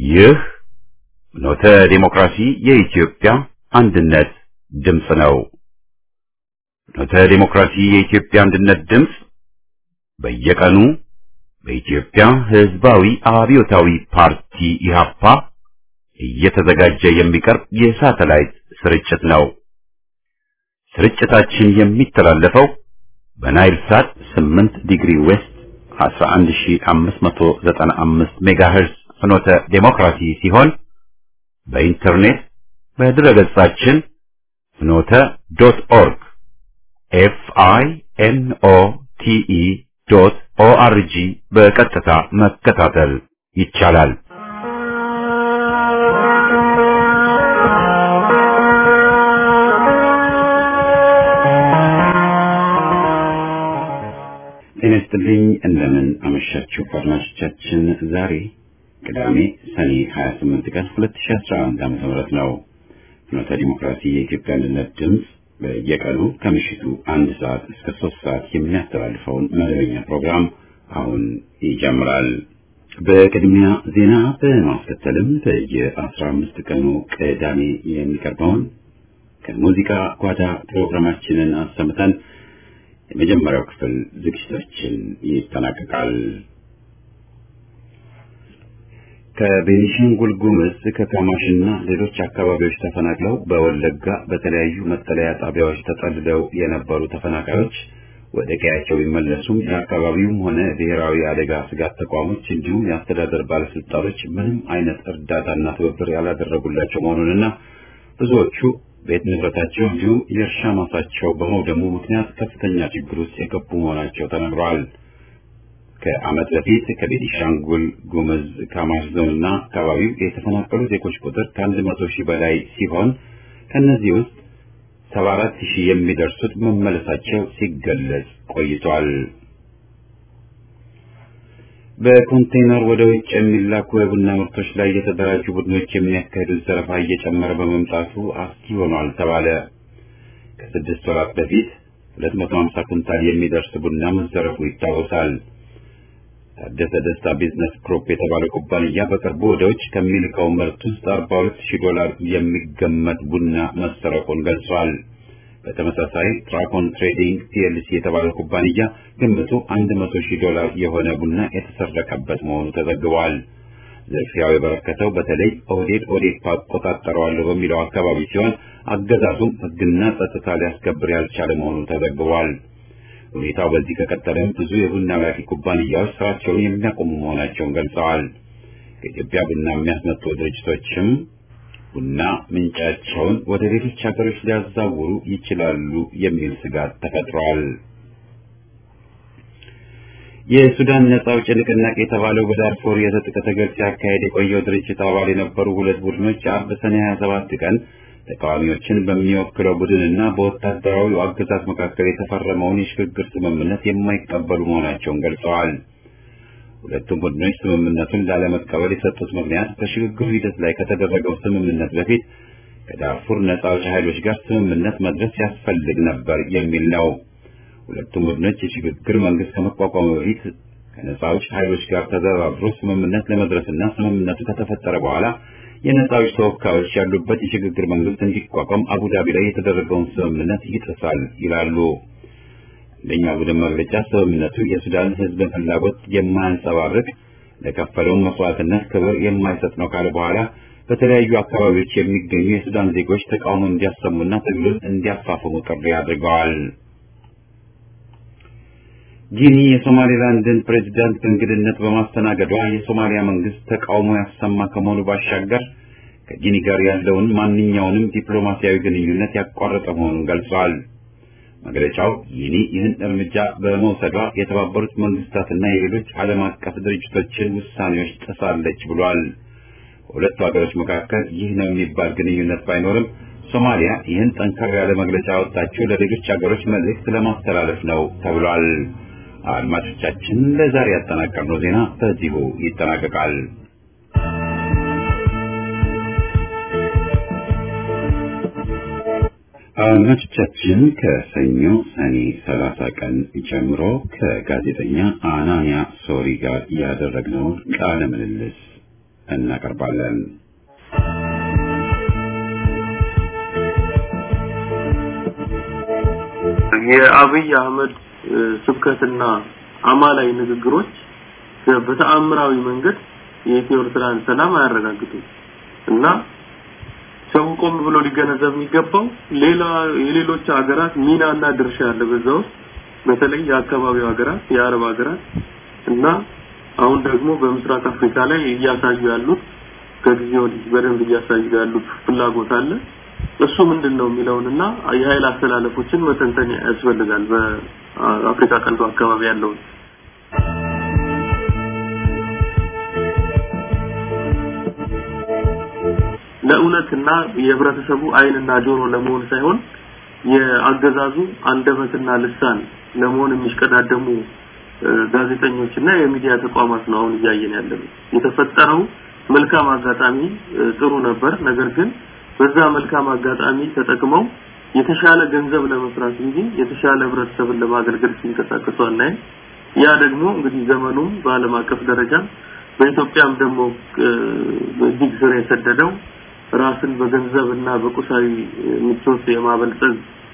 ይህ ኖተ ዴሞክራሲ የኢትዮጵያ አንድነት ድምፅ ነው። ኖተ ዴሞክራሲ የኢትዮጵያ አንድነት ድምፅ በየቀኑ በኢትዮጵያ ሕዝባዊ አብዮታዊ ፓርቲ ኢህአፓ እየተዘጋጀ የሚቀርብ የሳተላይት ስርጭት ነው። ስርጭታችን የሚተላለፈው በናይል ሳት 8 ዲግሪ ዌስት 11595 ሜጋሄርዝ ፍኖተ ዴሞክራሲ ሲሆን በኢንተርኔት በድረገጻችን ፍኖተ ዶት ኦርግ ኤፍ አይ ኤን ኦ ቲ ኢ ዶት ኦ አር ጂ በቀጥታ መከታተል ይቻላል። ጤና ይስጥልኝ። እንደምን አመሻችሁ አድማጮቻችን። ዛሬ ቅዳሜ ሰኔ 28 ቀን 2011 ዓ.ም ነው። ፍኖተ ዲሞክራሲ የኢትዮጵያ አንድነት ድምፅ በየቀኑ ከምሽቱ አንድ ሰዓት እስከ ሶስት ሰዓት የሚያስተላልፈውን መደበኛ ፕሮግራም አሁን ይጀምራል። በቅድሚያ ዜና በማስከተልም በየአስራ አምስት ቀኑ ቅዳሜ የሚቀርበውን ከሙዚቃ ጓዳ ፕሮግራማችንን አሰምተን የመጀመሪያው ክፍል ዝግጅታችን ይጠናቀቃል። ከቤኒሻንጉል ጉሙዝ ከካማሽና ሌሎች አካባቢዎች ተፈናቅለው በወለጋ በተለያዩ መጠለያ ጣቢያዎች ተጠልለው የነበሩ ተፈናቃዮች ወደ ቀያቸው ቢመለሱም የአካባቢውም ሆነ ብሔራዊ አደጋ ስጋት ተቋሞች እንዲሁም የአስተዳደር ባለስልጣኖች ምንም አይነት እርዳታና ትብብር ያላደረጉላቸው መሆኑንና ብዙዎቹ ቤት ንብረታቸው እንዲሁም የእርሻ ማሳቸው በመውደሙ ምክንያት ከፍተኛ ችግር ውስጥ የገቡ መሆናቸው ተነግረዋል። ከዓመት በፊት ከቤኒሻንጉል ጉሙዝ ካማሽ ዞንና አካባቢው የተፈናቀሉ ዜጎች ቁጥር ከአንድ መቶ ሺህ በላይ ሲሆን ከእነዚህ ውስጥ ሰባ አራት ሺህ የሚደርሱት መመለሳቸው ሲገለጽ ቆይቷል። በኮንቴይነር ወደ ውጭ የሚላኩ የቡና ምርቶች ላይ የተደራጁ ቡድኖች የሚያካሂዱት ዘረፋ እየጨመረ በመምጣቱ አስጊ ሆኗል ተባለ። ከስድስት ወራት በፊት 250 ኩንታል የሚደርስ ቡና መዘረፉ ይታወሳል። ታደሰ ደስታ ቢዝነስ ግሩፕ የተባለ ኩባንያ በቅርቡ ወደ ውጭ ከሚልከው ምርት ውስጥ 42 ሺህ ዶላር የሚገመት ቡና መሰረቁን ገልጿል። በተመሳሳይ ትራኮን ትሬዲንግ ፒኤልሲ የተባለ ኩባንያ ግምቱ 100 ሺህ ዶላር የሆነ ቡና የተሰረቀበት መሆኑ ተዘግቧል። ዝርፊያው የበረከተው በተለይ ኦህዴድ ኦዴፓ እቆጣጠረዋለሁ በሚለው አካባቢ ሲሆን አገዛዙም ሕግና ጸጥታ ሊያስከብር ያልቻለ መሆኑ ተዘግቧል። ሁኔታው በዚህ ከቀጠለም ብዙ የቡና ላኪ ኩባንያዎች ስራቸውን የሚያቆሙ መሆናቸውን ገልጸዋል። ከኢትዮጵያ ቡና የሚያስመጡ ድርጅቶችም ቡና ምንጫቸውን ወደ ሌሎች ሀገሮች ሊያዛውሩ ይችላሉ የሚል ስጋት ተፈጥሯል። የሱዳን ነጻ አውጪ ንቅናቄ የተባለው በዳርፎር የትጥቅ ትግል ሲያካሄድ የቆየው ድርጅት አባል የነበሩ ሁለት ቡድኖች አርብ ሰኔ 27 ቀን ተቃዋሚዎችን በሚወክለው ቡድንና በወታደራዊ አገዛዝ መካከል የተፈረመውን የሽግግር ስምምነት የማይቀበሉ መሆናቸውን ገልጸዋል። ሁለቱም ቡድኖች ስምምነቱን ላለመቀበል የሰጡት ምክንያት በሽግግሩ ሂደት ላይ ከተደረገው ስምምነት በፊት ከዳርፉር ነጻ አውጪ ኃይሎች ጋር ስምምነት መድረስ ያስፈልግ ነበር የሚል ነው። ሁለቱም ቡድኖች የሽግግር መንግስት ከመቋቋሙ በፊት ከነጻ አውጪ ኃይሎች ጋር ተደራድሮ ስምምነት ለመድረስና ስምምነቱ ከተፈጠረ በኋላ የነጻ አውጪ ተወካዮች ያሉበት የሽግግር መንግስት እንዲቋቋም አቡዳቢ ላይ የተደረገውን ስምምነት ይጥሳል ይላሉ። አንደኛ ቡድን መግለጫ ስምምነቱ የሱዳን ሕዝብ ፍላጎት የማያንጸባርቅ ለከፈለውን መስዋዕትነት ክብር የማይሰጥ ነው ካለ በኋላ በተለያዩ አካባቢዎች የሚገኙ የሱዳን ዜጎች ተቃውሞ እንዲያሰሙና ትግሉን እንዲያፋፍሙ ጥሪ አድርገዋል። ጊኒ የሶማሌላንድን ፕሬዚዳንት በእንግድነት በማስተናገዷ የሶማሊያ መንግስት ተቃውሞ ያሰማ ከመሆኑ ባሻገር ከጊኒ ጋር ያለውን ማንኛውንም ዲፕሎማሲያዊ ግንኙነት ያቋረጠ መሆኑን ገልጿል። መግለጫው ጊኒ ይህን እርምጃ በመውሰዷ የተባበሩት መንግስታትና የሌሎች ዓለም አቀፍ ድርጅቶችን ውሳኔዎች ጥሳለች ብሏል። በሁለቱ ሀገሮች መካከል ይህ ነው የሚባል ግንኙነት ባይኖርም ሶማሊያ ይህን ጠንከር ያለ መግለጫ ያወጣችው ለሌሎች ሀገሮች መልእክት ለማስተላለፍ ነው ተብሏል። አድማጮቻችን ለዛሬ ያጠናቀርነው ዜና በዚሁ ይጠናቀቃል። አድማጮቻችን ከሰኞ ሰኔ 30 ቀን ጀምሮ ከጋዜጠኛ አናንያ ሶሪ ጋር ያደረግነውን ቃለ ምልልስ እናቀርባለን። የአብይ አህመድ ስብከትና አማላይ ንግግሮች በተአምራዊ መንገድ የኢትዮ ኤርትራን ሰላም አያረጋግጡም እና ሰው ቆም ብሎ ሊገነዘብ የሚገባው ሌላ የሌሎች ሀገራት ሚናና ድርሻ ያለ በዛ ውስጥ በተለይ የአካባቢው ሀገራት የአረብ ሀገራት እና አሁን ደግሞ በምስራቅ አፍሪካ ላይ እያሳዩ ያሉት ከጊዜ ወዲህ በደንብ እያሳዩ ያሉት ፍላጎት አለ። እሱ ምንድን ነው የሚለውንና የኃይል አስተላለፎችን መተንተን ያስፈልጋል። በአፍሪካ ቀንዱ አካባቢ ያለውን ለእውነትና የህብረተሰቡ አይንና ጆሮ ለመሆን ሳይሆን የአገዛዙ አንደበትና ልሳን ለመሆን የሚሽቀዳደሙ ጋዜጠኞችና የሚዲያ ተቋማት ነው አሁን እያየን ያለነው። የተፈጠረው መልካም አጋጣሚ ጥሩ ነበር። ነገር ግን በዛ መልካም አጋጣሚ ተጠቅመው የተሻለ ገንዘብ ለመስራት እንጂ የተሻለ ህብረተሰብን ለማገልገል ሲንቀሳቀሱ አናይም። ያ ደግሞ እንግዲህ ዘመኑም በዓለም አቀፍ ደረጃ በኢትዮጵያም ደግሞ እጅግ ስር የሰደደው ራስን በገንዘብና በቁሳዊ ምቾት የማበልጸግ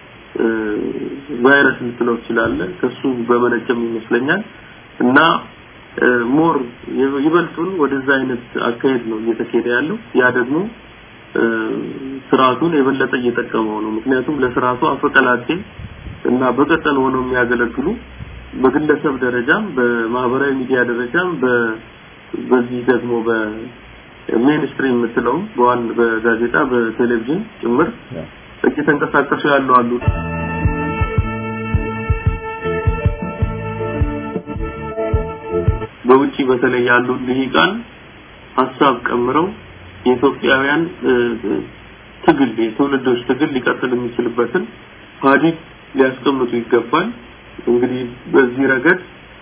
ቫይረስ ልትለው ትችላለህ። ከሱ በመነጨም ይመስለኛል እና ሞር ይበልጡን ወደዛ አይነት አካሄድ ነው እየተካሄደ ያለው። ያ ደግሞ ስርዓቱን የበለጠ እየጠቀመው ነው። ምክንያቱም ለስርዓቱ አፈቀላጤ እና በቀጠል ሆነው የሚያገለግሉ በግለሰብ ደረጃም በማህበራዊ ሚዲያ ደረጃም በዚህ ደግሞ በሜንስትሪም የምትለው በዋን በጋዜጣ በቴሌቪዥን ጭምር እየተንቀሳቀሱ ያሉ አሉ። በውጪ በተለይ ያሉ ልሂቃን ሀሳብ ቀምረው የኢትዮጵያውያን ትግል የትውልዶች ትግል ሊቀጥል የሚችልበትን ሀዲድ ሊያስቀምጡ ይገባል። እንግዲህ በዚህ ረገድ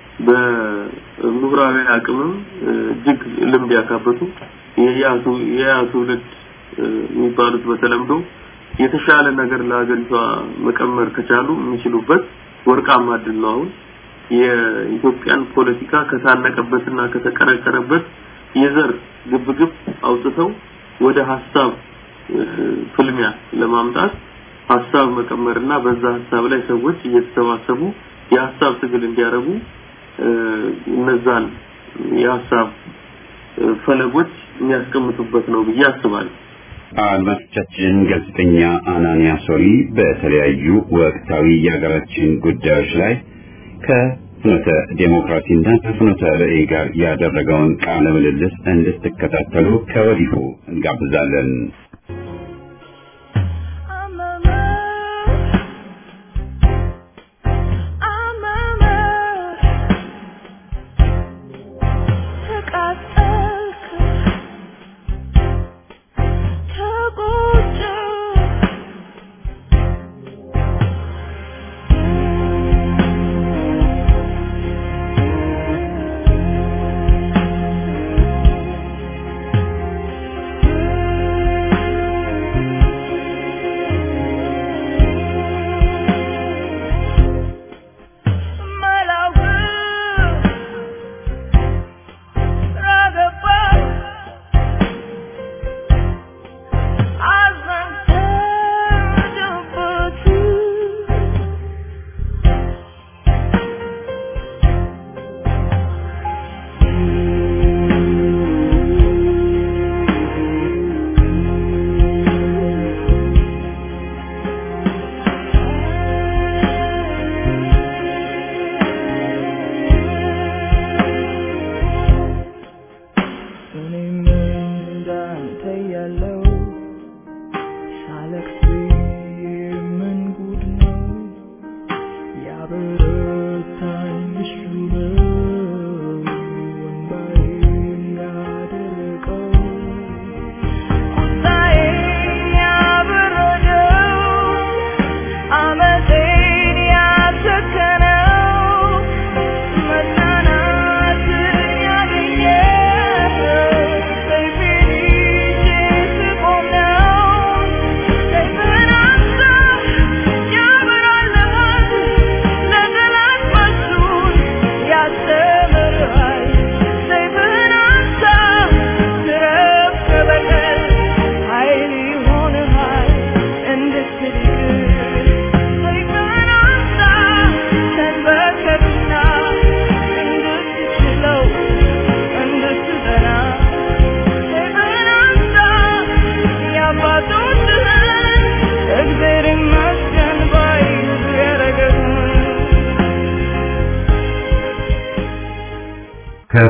በምሁራዊ አቅምም እጅግ ልምድ ያካበቱ የያ ትውልድ የሚባሉት በተለምዶ የተሻለ ነገር ለሀገሪቷ መቀመር ከቻሉ የሚችሉበት ወርቃማ እድል ነው። አሁን የኢትዮጵያን ፖለቲካ ከታነቀበትና ከተቀረቀረበት የዘር ግብግብ አውጥተው ወደ ሀሳብ ፍልሚያ ለማምጣት ሀሳብ መቀመርና በዛ ሀሳብ ላይ ሰዎች እየተሰባሰቡ የሀሳብ ትግል እንዲያደርጉ እነዛን የሀሳብ ፈለጎች የሚያስቀምጡበት ነው ብዬ አስባለሁ። አድማጮቻችን ጋዜጠኛ አናንያ ሶሪ በተለያዩ ወቅታዊ የሀገራችን ጉዳዮች ላይ ከፍኖተ ዴሞክራሲና ከፍኖተ ርዕይ ጋር ያደረገውን ቃለ ምልልስ እንድትከታተሉ ከወዲሁ እንጋብዛለን። Thank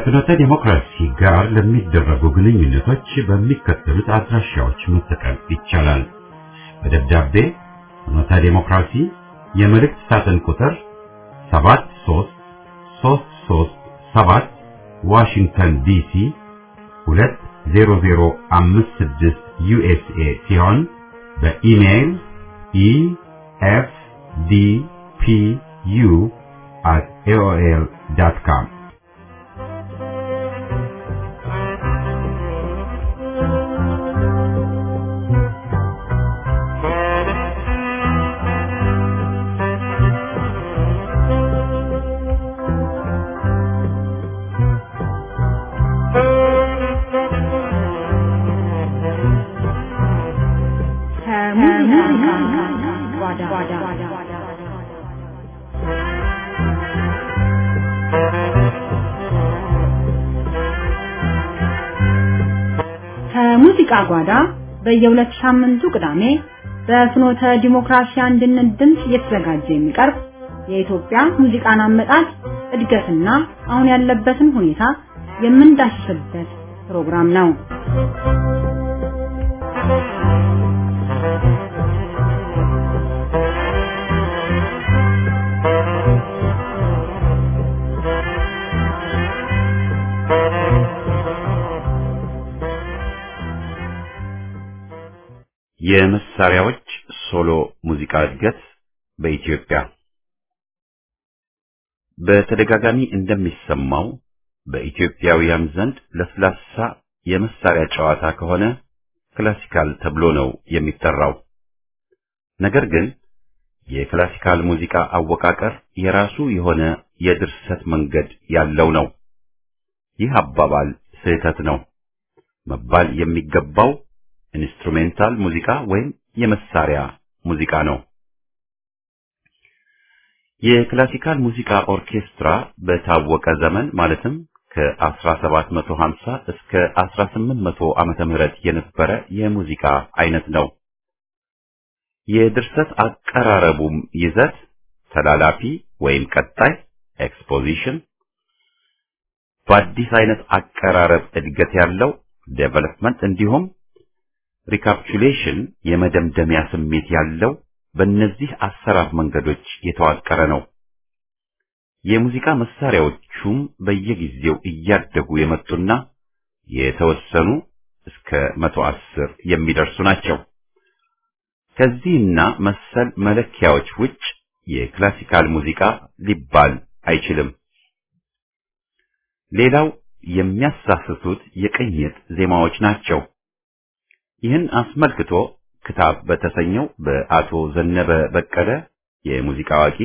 ከፍኖተ ዲሞክራሲ ጋር ለሚደረጉ ግንኙነቶች በሚከተሉት አድራሻዎች መጠቀም ይቻላል። በደብዳቤ ፍኖተ ዲሞክራሲ የመልእክት ሳጥን ቁጥር 73337 ዋሽንግተን ዲሲ 20056 ዩኤስኤ ሲሆን በኢሜይል efdpu at aol.com ከሙዚቃ ጓዳ በየሁለት ሳምንቱ ቅዳሜ በፍኖተ ዲሞክራሲ አንድነት ድምፅ እየተዘጋጀ የሚቀርብ የኢትዮጵያ ሙዚቃን አመጣጥ እድገትና አሁን ያለበትን ሁኔታ የምንዳስስበት ፕሮግራም ነው። የመሳሪያዎች ሶሎ ሙዚቃ እድገት በኢትዮጵያ በተደጋጋሚ እንደሚሰማው በኢትዮጵያውያን ዘንድ ለስላሳ የመሳሪያ ጨዋታ ከሆነ ክላሲካል ተብሎ ነው የሚጠራው። ነገር ግን የክላሲካል ሙዚቃ አወቃቀር የራሱ የሆነ የድርሰት መንገድ ያለው ነው። ይህ አባባል ስህተት ነው። መባል የሚገባው ኢንስትሩሜንታል ሙዚቃ ወይም የመሳሪያ ሙዚቃ ነው። የክላሲካል ሙዚቃ ኦርኬስትራ በታወቀ ዘመን ማለትም ከ1750 እስከ 1800 ዓመተ ምህረት የነበረ የሙዚቃ አይነት ነው። የድርሰት አቀራረቡም ይዘት ተላላፊ ወይም ቀጣይ ኤክስፖዚሽን፣ በአዲስ አይነት አቀራረብ እድገት ያለው ዴቨሎፕመንት እንዲሁም ሪካፕቹሌሽን የመደምደሚያ ስሜት ያለው በእነዚህ አሰራር መንገዶች የተዋቀረ ነው። የሙዚቃ መሳሪያዎቹም በየጊዜው እያደጉ የመጡና የተወሰኑ እስከ መቶ አስር የሚደርሱ ናቸው። ከዚህና መሰል መለኪያዎች ውጭ የክላሲካል ሙዚቃ ሊባል አይችልም። ሌላው የሚያሳስቱት የቅኝት ዜማዎች ናቸው። ይህን አስመልክቶ ክታብ በተሰኘው በአቶ ዘነበ በቀለ የሙዚቃ አዋቂ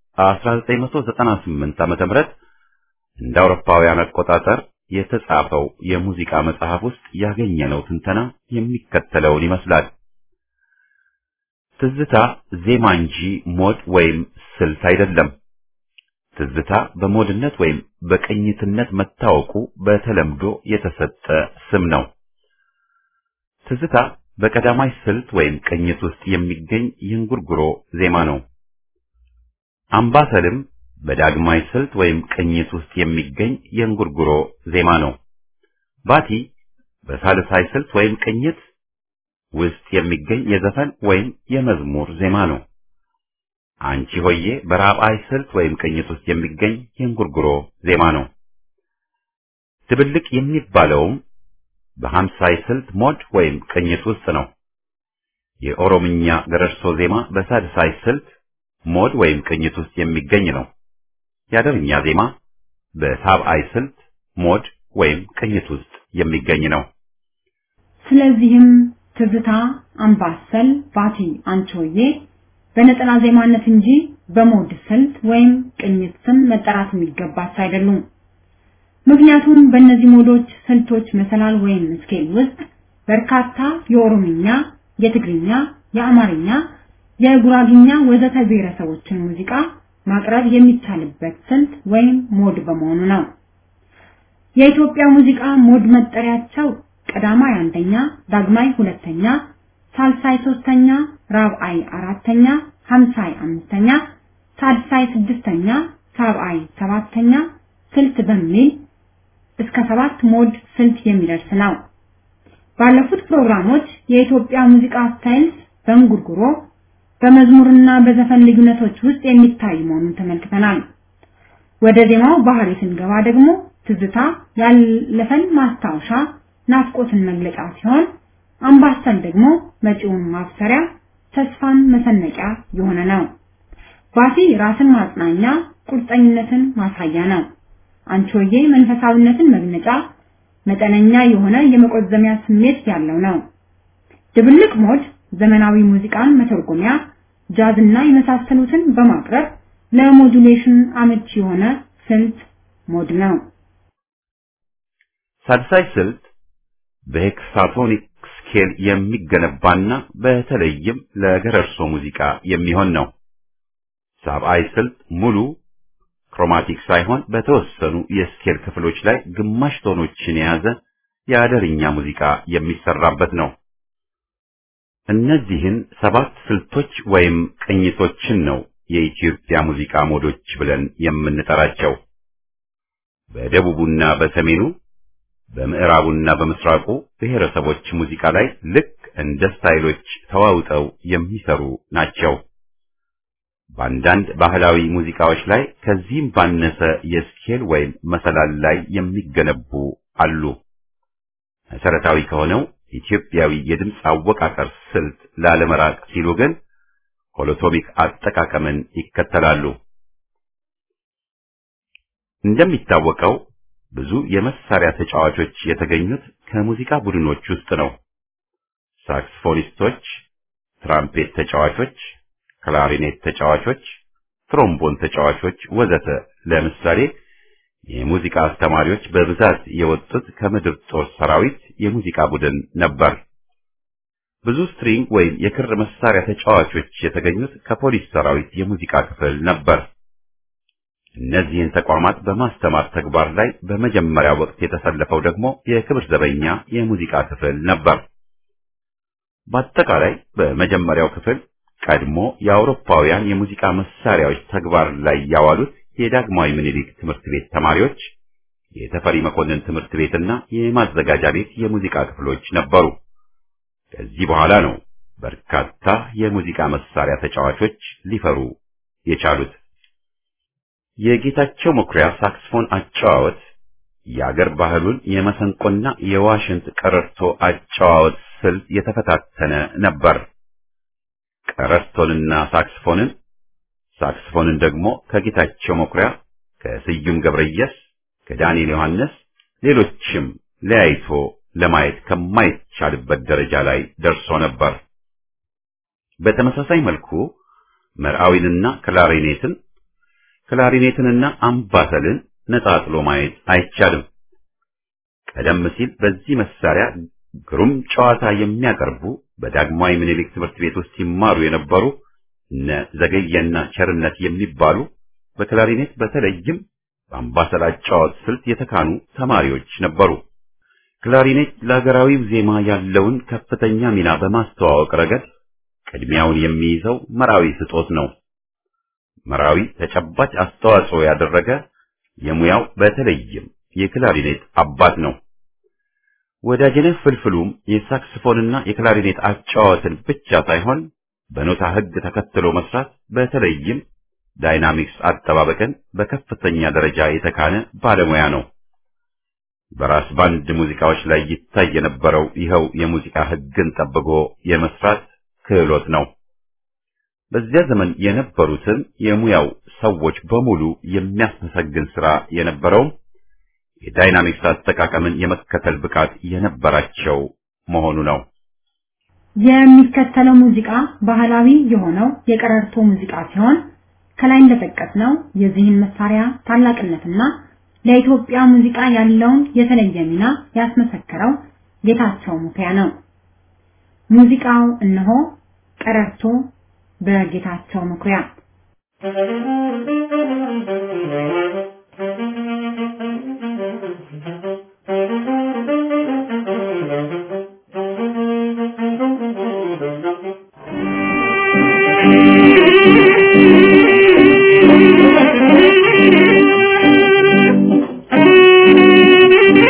1998 ዓመተ ምህረት እንደ አውሮፓውያን አቆጣጠር የተጻፈው የሙዚቃ መጽሐፍ ውስጥ ያገኘነው ትንተና የሚከተለውን ይመስላል። ትዝታ ዜማ እንጂ ሞድ ወይም ስልት አይደለም። ትዝታ በሞድነት ወይም በቅኝትነት መታወቁ በተለምዶ የተሰጠ ስም ነው። ትዝታ በቀዳማይ ስልት ወይም ቅኝት ውስጥ የሚገኝ የእንጉርጉሮ ዜማ ነው። አምባሰልም በዳግማይ ስልት ወይም ቅኝት ውስጥ የሚገኝ የእንጉርጉሮ ዜማ ነው። ባቲ በሳልሳይ ስልት ወይም ቅኝት ውስጥ የሚገኝ የዘፈን ወይም የመዝሙር ዜማ ነው። አንቺ ሆዬ በራብዓይ ስልት ወይም ቅኝት ውስጥ የሚገኝ የእንጉርጉሮ ዜማ ነው። ድብልቅ የሚባለውም በሀምሳይ ስልት ሞድ ወይም ቅኝት ውስጥ ነው። የኦሮምኛ ገረርሶ ዜማ በሳድሳይ ስልት ሞድ ወይም ቅኝት ውስጥ የሚገኝ ነው። የአደርኛ ዜማ በሳብዓይ ስልት ሞድ ወይም ቅኝት ውስጥ የሚገኝ ነው። ስለዚህም ትዝታ፣ አምባሰል፣ ባቲ፣ አንቺሆዬ በነጠላ ዜማነት እንጂ በሞድ ስልት ወይም ቅኝት ስም መጠራት የሚገባቸው አይደሉም። ምክንያቱም በእነዚህ ሞዶች ስልቶች መሰላል ወይም ስኬል ውስጥ በርካታ የኦሮምኛ፣ የትግርኛ፣ የአማርኛ፣ የጉራግኛ ወዘተ ብሔረሰቦችን ሙዚቃ ማቅረብ የሚቻልበት ስልት ወይም ሞድ በመሆኑ ነው። የኢትዮጵያ ሙዚቃ ሞድ መጠሪያቸው ቀዳማይ አንደኛ፣ ዳግማይ ሁለተኛ፣ ሳልሳይ ሶስተኛ፣ ራብዓይ አራተኛ፣ ሀምሳይ አምስተኛ፣ ሳድሳይ ስድስተኛ፣ ሳብዓይ ሰባተኛ ስልት በሚል እስከ ሰባት ሞድ ስልት የሚደርስ ነው። ባለፉት ፕሮግራሞች የኢትዮጵያ ሙዚቃ ስታይልስ በእንጉርጉሮ በመዝሙርና በዘፈን ልዩነቶች ውስጥ የሚታይ መሆኑን ተመልክተናል። ወደ ዜማው ባህሪ ስንገባ ደግሞ ትዝታ ያለፈን ማስታወሻ ናፍቆትን መግለጫ ሲሆን አምባሰል ደግሞ መጪውን ማብሰሪያ ተስፋን መሰነቂያ የሆነ ነው። ባቲ ራስን ማጽናኛ ቁርጠኝነትን ማሳያ ነው። አንቾዬ መንፈሳዊነትን መግለጫ መጠነኛ የሆነ የመቆዘሚያ ስሜት ያለው ነው። ድብልቅ ሞድ ዘመናዊ ሙዚቃን መተርጎሚያ ጃዝና የመሳሰሉትን በማቅረብ ለሞዱሌሽን አመቺ የሆነ ስልት ሞድ ነው። ሳድሳይ ስልት በሄክሳቶኒክ ስኬል የሚገነባና በተለይም ለገረርሶ ሙዚቃ የሚሆን ነው። ሳብአይ ስልት ሙሉ ክሮማቲክ ሳይሆን በተወሰኑ የስኬል ክፍሎች ላይ ግማሽ ቶኖችን የያዘ የአደርኛ ሙዚቃ የሚሰራበት ነው። እነዚህን ሰባት ስልቶች ወይም ቅኝቶችን ነው የኢትዮጵያ ሙዚቃ ሞዶች ብለን የምንጠራቸው። በደቡቡና በሰሜኑ በምዕራቡና በምስራቁ ብሔረሰቦች ሙዚቃ ላይ ልክ እንደ ስታይሎች ተዋውጠው የሚሰሩ ናቸው። በአንዳንድ ባህላዊ ሙዚቃዎች ላይ ከዚህም ባነሰ የስኬል ወይም መሰላል ላይ የሚገነቡ አሉ። መሰረታዊ ከሆነው ኢትዮጵያዊ የድምፅ አወቃቀር ስልት ላለመራቅ ሲሉ ግን ሆሎቶሚክ አጠቃቀምን ይከተላሉ። እንደሚታወቀው ብዙ የመሳሪያ ተጫዋቾች የተገኙት ከሙዚቃ ቡድኖች ውስጥ ነው። ሳክስፎኒስቶች፣ ትራምፔት ተጫዋቾች፣ ክላሪኔት ተጫዋቾች፣ ትሮምቦን ተጫዋቾች ወዘተ ለምሳሌ የሙዚቃ አስተማሪዎች በብዛት የወጡት ከምድር ጦር ሰራዊት የሙዚቃ ቡድን ነበር። ብዙ ስትሪንግ ወይም የክር መሳሪያ ተጫዋቾች የተገኙት ከፖሊስ ሰራዊት የሙዚቃ ክፍል ነበር። እነዚህን ተቋማት በማስተማር ተግባር ላይ በመጀመሪያ ወቅት የተሰለፈው ደግሞ የክብር ዘበኛ የሙዚቃ ክፍል ነበር። በአጠቃላይ በመጀመሪያው ክፍል ቀድሞ የአውሮፓውያን የሙዚቃ መሳሪያዎች ተግባር ላይ ያዋሉት የዳግማዊ ምኒልክ ትምህርት ቤት ተማሪዎች፣ የተፈሪ መኮንን ትምህርት ቤትና የማዘጋጃ ቤት የሙዚቃ ክፍሎች ነበሩ። ከዚህ በኋላ ነው በርካታ የሙዚቃ መሳሪያ ተጫዋቾች ሊፈሩ የቻሉት። የጌታቸው መኩሪያ ሳክስፎን አጨዋወት የአገር ባህሉን የመሰንቆና የዋሽንት ቀረርቶ አጨዋወት ስልት የተፈታተነ ነበር። ቀረርቶንና ሳክስፎንን ሳክስፎንን ደግሞ ከጌታቸው መኩሪያ፣ ከስዩም ገብረየስ፣ ከዳንኤል ዮሐንስ ሌሎችም ለያይቶ ለማየት ከማይቻልበት ደረጃ ላይ ደርሶ ነበር። በተመሳሳይ መልኩ መርዓዊንና ክላሪኔትን ክላሪኔትንና አምባሰልን ነጣጥሎ ማየት አይቻልም። ቀደም ሲል በዚህ መሳሪያ ግሩም ጨዋታ የሚያቀርቡ በዳግማዊ ምኒልክ ትምህርት ቤት ውስጥ ሲማሩ የነበሩ እነ ዘገየና ቸርነት የሚባሉ በክላሪኔት በተለይም በአምባሰል አጫዋት ስልት የተካኑ ተማሪዎች ነበሩ። ክላሪኔት ለሀገራዊው ዜማ ያለውን ከፍተኛ ሚና በማስተዋወቅ ረገድ ቅድሚያውን የሚይዘው መራዊ ስጦት ነው። መራዊ ተጨባጭ አስተዋጽኦ ያደረገ የሙያው በተለይም የክላሪኔት አባት ነው። ወዳጅነህ ፍልፍሉም የሳክስፎንና የክላሪኔት አጫዋትን ብቻ ሳይሆን በኖታ ሕግ ተከትሎ መስራት በተለይም ዳይናሚክስ አጠባበቅን በከፍተኛ ደረጃ የተካነ ባለሙያ ነው። በራስ ባንድ ሙዚቃዎች ላይ ይታይ የነበረው ይኸው የሙዚቃ ሕግን ጠብቆ የመስራት ክህሎት ነው። በዚያ ዘመን የነበሩትን የሙያው ሰዎች በሙሉ የሚያስመሰግን ስራ የነበረውም የዳይናሚክስ አጠቃቀምን የመከተል ብቃት የነበራቸው መሆኑ ነው። የሚከተለው ሙዚቃ ባህላዊ የሆነው የቀረርቶ ሙዚቃ ሲሆን ከላይ እንደጠቀስነው የዚህን መሳሪያ ታላቅነትና ለኢትዮጵያ ሙዚቃ ያለውን የተለየ ሚና ያስመሰከረው ጌታቸው መኩሪያ ነው። ሙዚቃው እነሆ ቀረርቶ በጌታቸው መኩሪያ Thank you.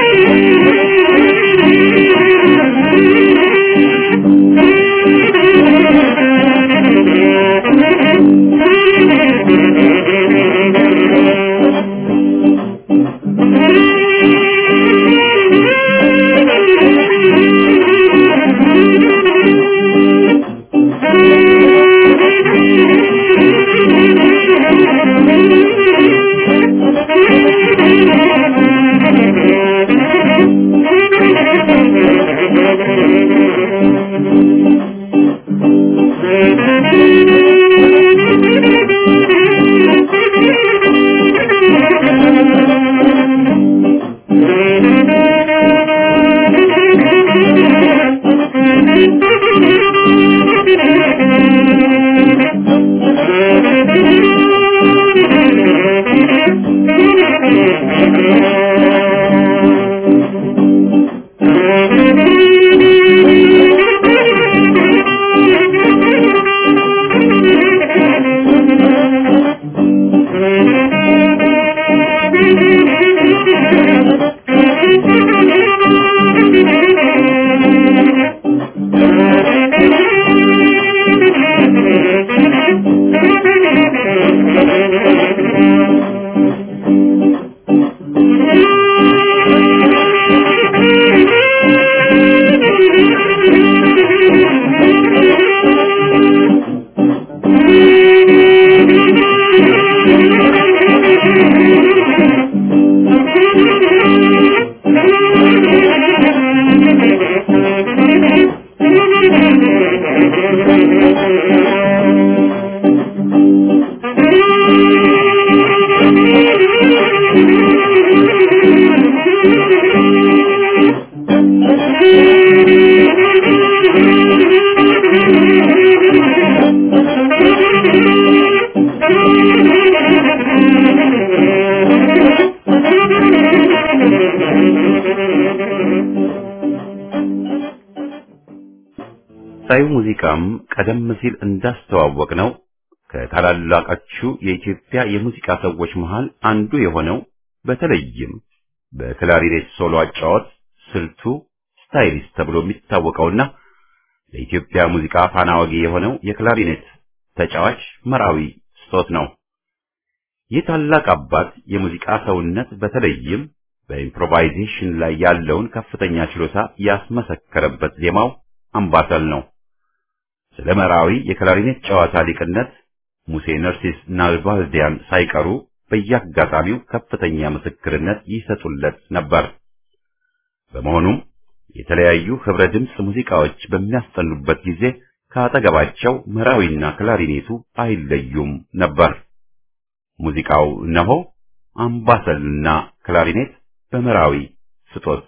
ሳዩ ሙዚቃም ቀደም ሲል እንዳስተዋወቅ ነው ከታላላቆቹ የኢትዮጵያ የሙዚቃ ሰዎች መሃል አንዱ የሆነው በተለይም በክላሪኔት ሶሎ አጫወት ስልቱ ስታይሊስት ተብሎ የሚታወቀውና ለኢትዮጵያ ሙዚቃ ፋና ወጊ የሆነው የክላሪኔት ተጫዋች መራዊ ስጦት ነው። ይህ ታላቅ አባት የሙዚቃ ሰውነት በተለይም በኢምፕሮቫይዜሽን ላይ ያለውን ከፍተኛ ችሎታ ያስመሰከረበት ዜማው አምባሰል ነው። ስለ መራዊ የክላሪኔት ጨዋታ ሊቅነት ሙሴ ነርሲስ ናልባልዲያን ሳይቀሩ በየአጋጣሚው ከፍተኛ ምስክርነት ይሰጡለት ነበር። በመሆኑም የተለያዩ ህብረ ድምፅ ሙዚቃዎች በሚያስጠኑበት ጊዜ ከአጠገባቸው መራዊና ክላሪኔቱ አይለዩም ነበር። ሙዚቃው እነሆ አምባሰልና ክላሪኔት በመራዊ ስጦት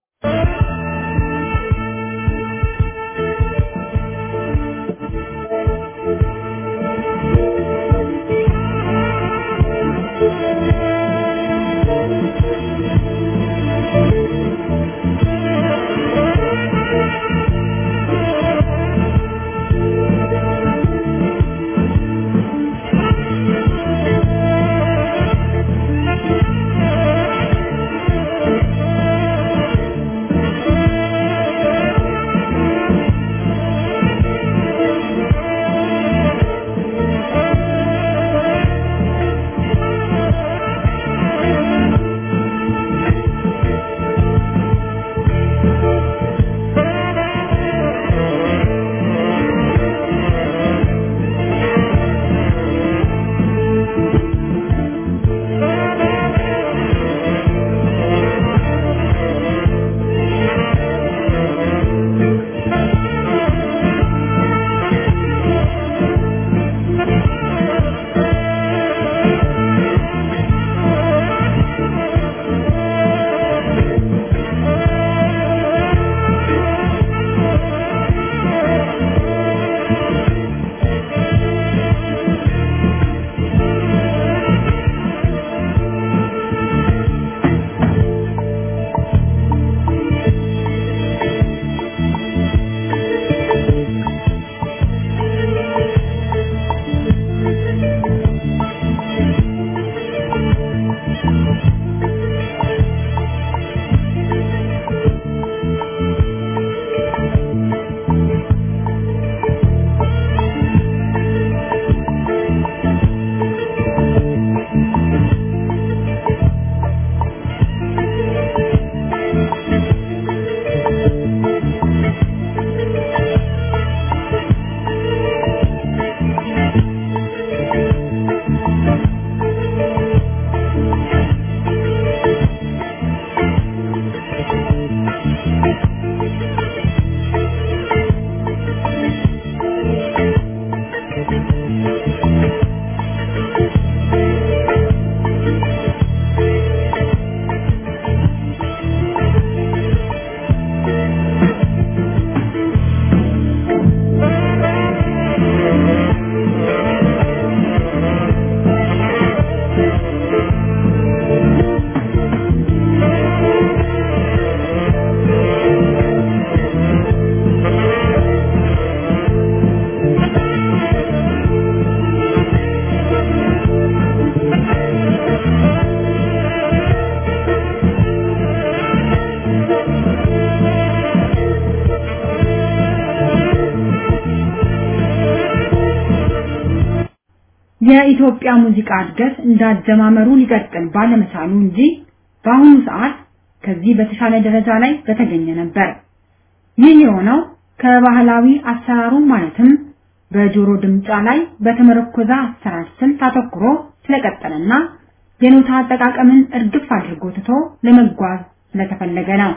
የኢትዮጵያ ሙዚቃ እድገት እንዳጀማመሩ ሊቀጥል ባለመቻሉ እንጂ በአሁኑ ሰዓት ከዚህ በተሻለ ደረጃ ላይ በተገኘ ነበር። ይህ የሆነው ከባህላዊ አሰራሩ ማለትም በጆሮ ድምጫ ላይ በተመረኮዘ አሰራር ስልት አተኩሮ ስለቀጠለና የኖታ አጠቃቀምን እርግፍ አድርጎ ትቶ ለመጓዝ ስለተፈለገ ነው።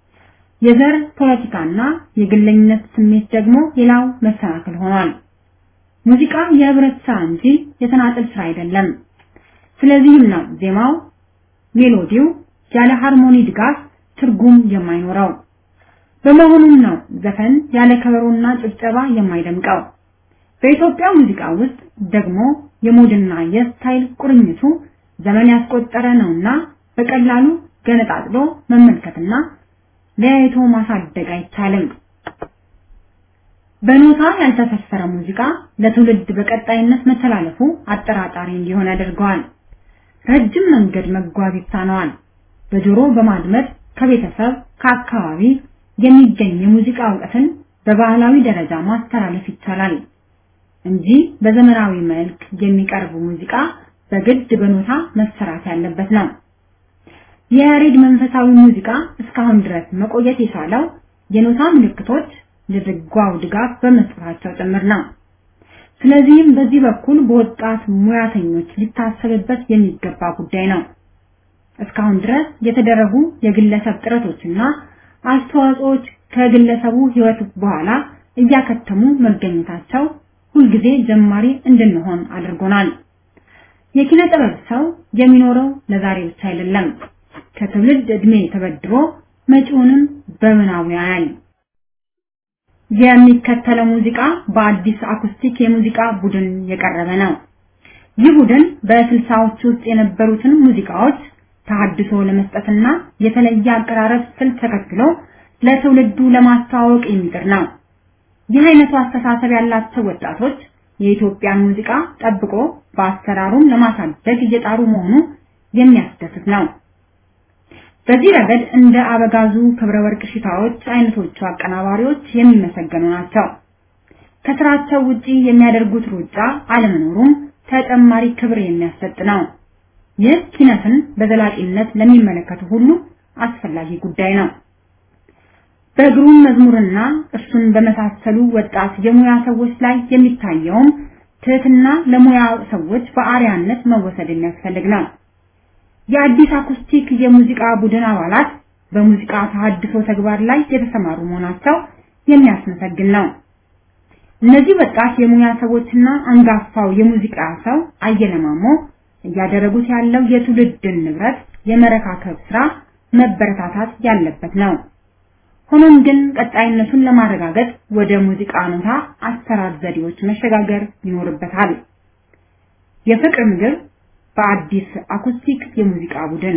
የዘር ፖለቲካና የግለኝነት ስሜት ደግሞ ሌላው መሰናክል ሆኗል። ሙዚቃ የህብረት ስራ እንጂ የተናጠል ስራ አይደለም። ስለዚህም ነው ዜማው፣ ሜሎዲው ያለ ሃርሞኒ ድጋፍ ትርጉም የማይኖረው። በመሆኑም ነው ዘፈን ያለ ከበሮና ጭብጨባ የማይደምቀው። በኢትዮጵያ ሙዚቃ ውስጥ ደግሞ የሞድና የስታይል ቁርኝቱ ዘመን ያስቆጠረ ነውና በቀላሉ ገነጣጥሎ መመልከትና ለያይቶ ማሳደግ አይቻልም። በኖታ ያልተሰፈረ ሙዚቃ ለትውልድ በቀጣይነት መተላለፉ አጠራጣሪ እንዲሆን ያደርገዋል። ረጅም መንገድ መጓዝ ይሳነዋል። በጆሮ በማድመጥ ከቤተሰብ ከአካባቢ የሚገኝ የሙዚቃ እውቀትን በባህላዊ ደረጃ ማስተላለፍ ይቻላል እንጂ በዘመናዊ መልክ የሚቀርብ ሙዚቃ በግድ በኖታ መሰራት ያለበት ነው። የያሬድ መንፈሳዊ ሙዚቃ እስካሁን ድረስ መቆየት የቻለው የኖታ ምልክቶች ለድጓው ድጋፍ በመስጠታቸው ጭምር ነው። ስለዚህም በዚህ በኩል በወጣት ሙያተኞች ሊታሰብበት የሚገባ ጉዳይ ነው። እስካሁን ድረስ የተደረጉ የግለሰብ ጥረቶችና አስተዋጽኦዎች ከግለሰቡ ሕይወት በኋላ እያከተሙ መገኘታቸው ሁልጊዜ ጀማሪ እንድንሆን አድርጎናል። የኪነ ጥበብ ሰው የሚኖረው ለዛሬ ብቻ አይደለም። ከትውልድ ዕድሜ ተበድሮ መጪውንም በምናቡ ያያል። የሚከተለው ሙዚቃ በአዲስ አኩስቲክ የሙዚቃ ቡድን የቀረበ ነው። ይህ ቡድን በስልሳዎቹ ውስጥ የነበሩትን ሙዚቃዎች ተሐድሶ ለመስጠትና የተለየ አቀራረብ ስልት ተከትሎ ለትውልዱ ለማስተዋወቅ የሚጥር ነው። ይህ አይነቱ አስተሳሰብ ያላቸው ወጣቶች የኢትዮጵያን ሙዚቃ ጠብቆ በአሰራሩም ለማሳደግ እየጣሩ መሆኑ የሚያስደስት ነው። በዚህ ረገድ እንደ አበጋዙ ክብረ ወርቅ ሽታዎች አይነቶቹ አቀናባሪዎች የሚመሰገኑ ናቸው። ከስራቸው ውጪ የሚያደርጉት ሩጫ አለመኖሩም ተጨማሪ ክብር የሚያሰጥ ነው። ይህ ኪነትን በዘላቂነት ለሚመለከቱ ሁሉ አስፈላጊ ጉዳይ ነው። በግሩም መዝሙርና እርሱን በመሳሰሉ ወጣት የሙያ ሰዎች ላይ የሚታየውም ትህትና ለሙያ ሰዎች በአርያነት መወሰድ የሚያስፈልግ ነው። የአዲስ አኩስቲክ የሙዚቃ ቡድን አባላት በሙዚቃ ተሐድሶ ተግባር ላይ የተሰማሩ መሆናቸው የሚያስመሰግን ነው። እነዚህ ወጣት የሙያ ሰዎችና አንጋፋው የሙዚቃ ሰው አየለማሞ እያደረጉት ያለው የትውልድን ንብረት የመረካከብ ስራ መበረታታት ያለበት ነው። ሆኖም ግን ቀጣይነቱን ለማረጋገጥ ወደ ሙዚቃ ኖታ አሰራር ዘዴዎች መሸጋገር ይኖርበታል። የፍቅር ምግብ በአዲስ አኩስቲክ የሙዚቃ ቡድን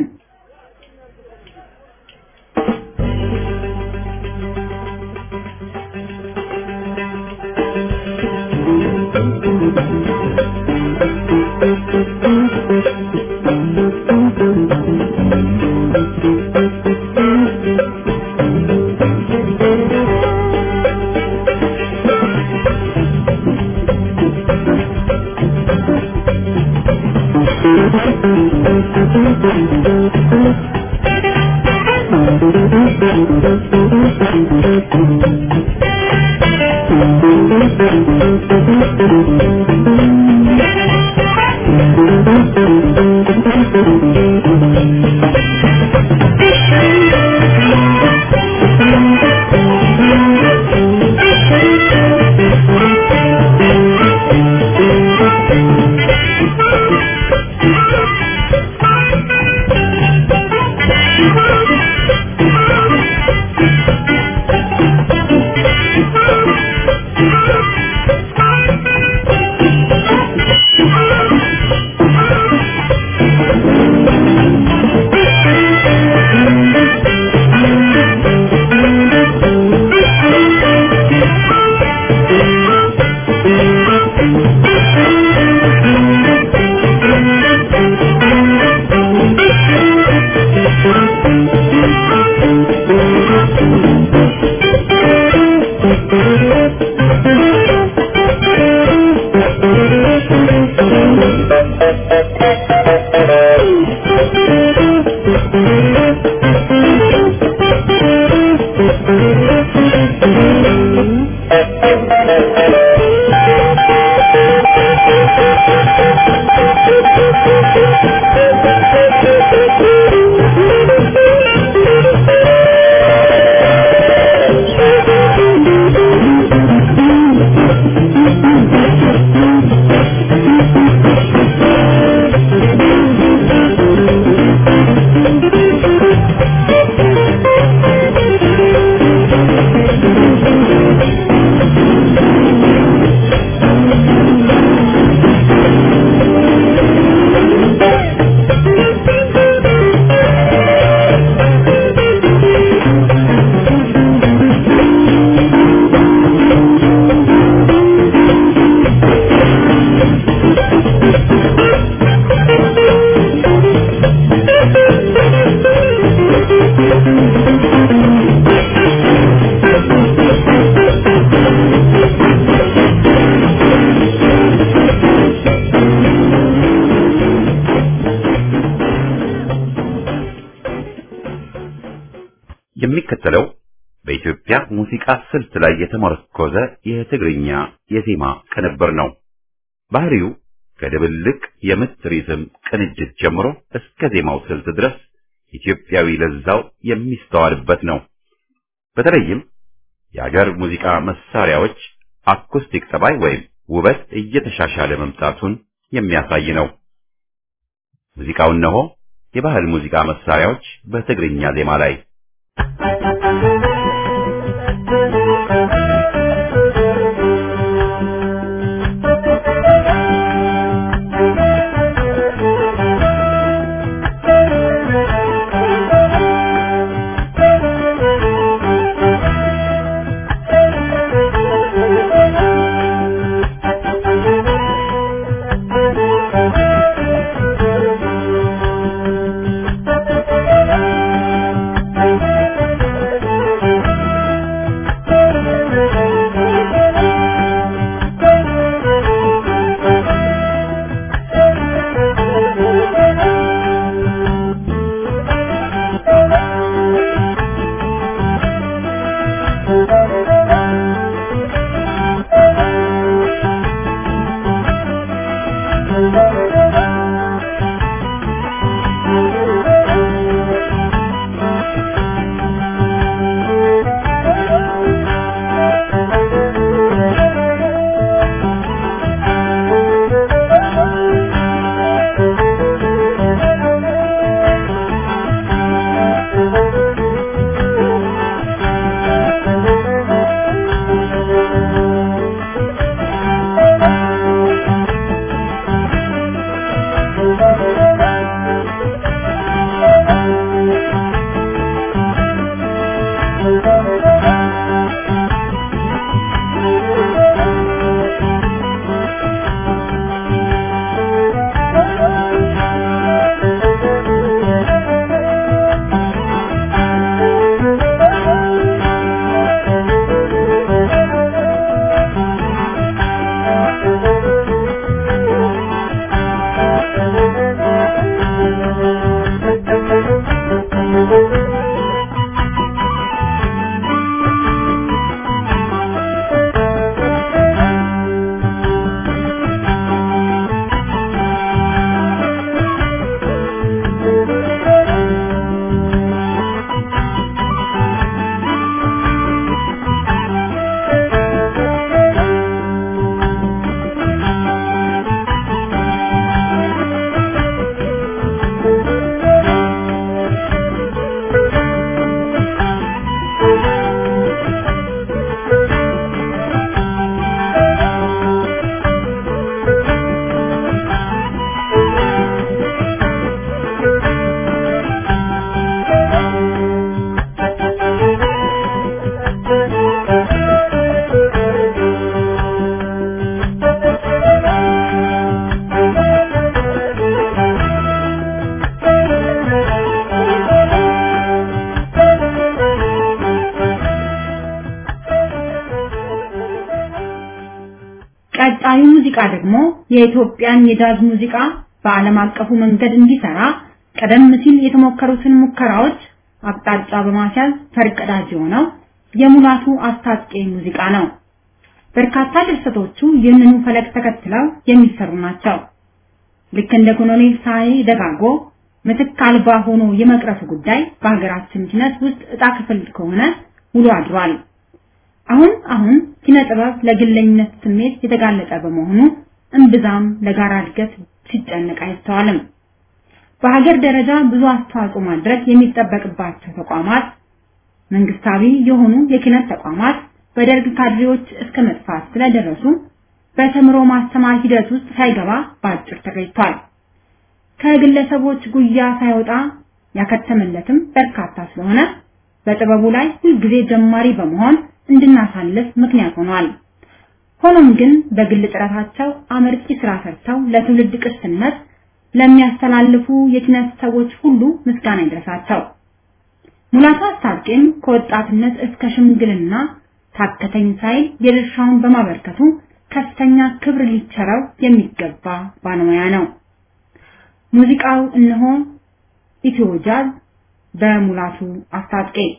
Thank you. የሚከተለው በኢትዮጵያ ሙዚቃ ስልት ላይ የተመረኮዘ የትግርኛ የዜማ ቅንብር ነው። ባህሪው ከድብልቅ የምት ሪትም ቅንጅት ጀምሮ እስከ ዜማው ስልት ድረስ ኢትዮጵያዊ ለዛው የሚስተዋልበት ነው። በተለይም የአገር ሙዚቃ መሳሪያዎች አኩስቲክ ጠባይ ወይም ውበት እየተሻሻለ መምጣቱን የሚያሳይ ነው። ሙዚቃው እነሆ የባህል ሙዚቃ መሳሪያዎች በትግርኛ ዜማ ላይ ቀጣዩ ሙዚቃ ደግሞ የኢትዮጵያን የጃዝ ሙዚቃ በዓለም አቀፉ መንገድ እንዲሰራ ቀደም ሲል የተሞከሩትን ሙከራዎች አቅጣጫ በማስያዝ ፈርቀዳጅ የሆነው የሙላቱ አስታጥቄ ሙዚቃ ነው። በርካታ ድርሰቶቹ ይህንኑ ፈለግ ተከትለው የሚሰሩ ናቸው። ልክ እንደ ኮሎኔል ሳይ ደጋጎ ምትክ አልባ ሆኖ የመቅረቱ ጉዳይ በሀገራችን ኪነት ውስጥ እጣ ክፍል ከሆነ ውሎ አድሯል። አሁን አሁን ኪነ ጥበብ ለግለኝነት ስሜት የተጋለጠ በመሆኑ እምብዛም ለጋራ እድገት ሲጨነቅ አይስተዋልም። በሀገር ደረጃ ብዙ አስተዋጽኦ ማድረግ የሚጠበቅባቸው ተቋማት፣ መንግስታዊ የሆኑ የኪነት ተቋማት በደርግ ካድሬዎች እስከ መጥፋት ስለደረሱ በተምሮ ማስተማር ሂደት ውስጥ ሳይገባ በአጭር ተገኝቷል። ከግለሰቦች ጉያ ሳይወጣ ያከተመለትም በርካታ ስለሆነ በጥበቡ ላይ ሁልጊዜ ጀማሪ በመሆን እንድናሳልፍ ምክንያት ሆኗል። ሆኖም ግን በግል ጥረታቸው አመርቂ ስራ ሰርተው ለትውልድ ቅርስነት ለሚያስተላልፉ የኪነት ሰዎች ሁሉ ምስጋና ይድረሳቸው። ሙላቱ አስታጥቄም ከወጣትነት እስከ ሽምግልና ታከተኝ ሳይል የድርሻውን በማበርከቱ ከፍተኛ ክብር ሊቸረው የሚገባ ባለሙያ ነው። ሙዚቃው እነሆ ኢትዮ ጃዝ በሙላቱ አስታጥቄ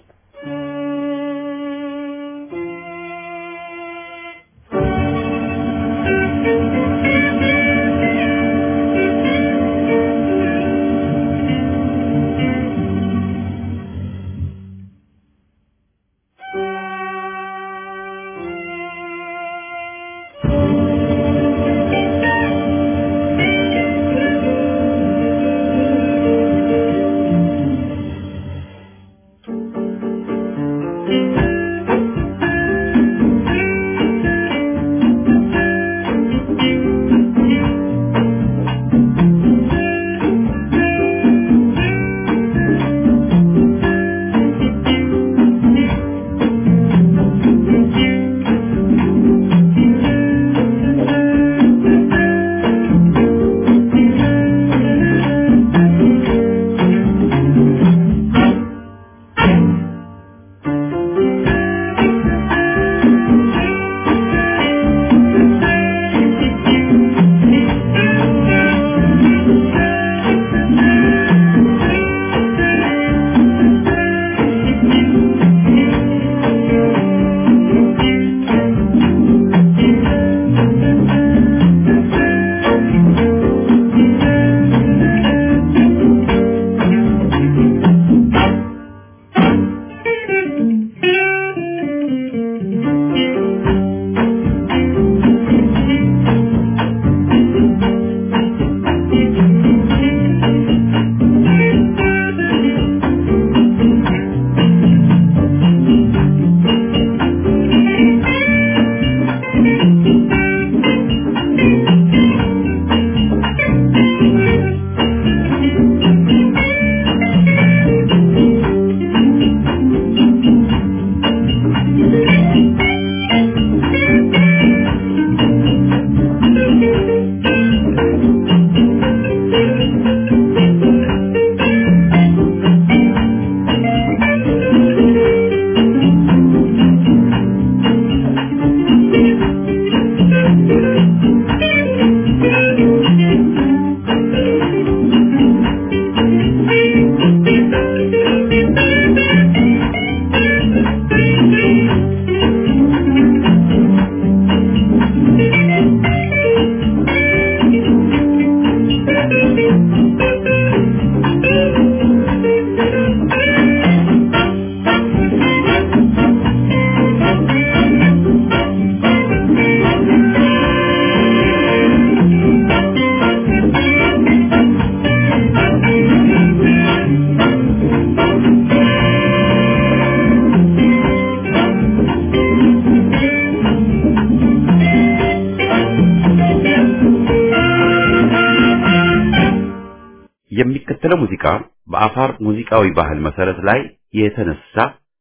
የሚከተለው ሙዚቃ በአፋር ሙዚቃዊ ባህል መሰረት ላይ የተነሳ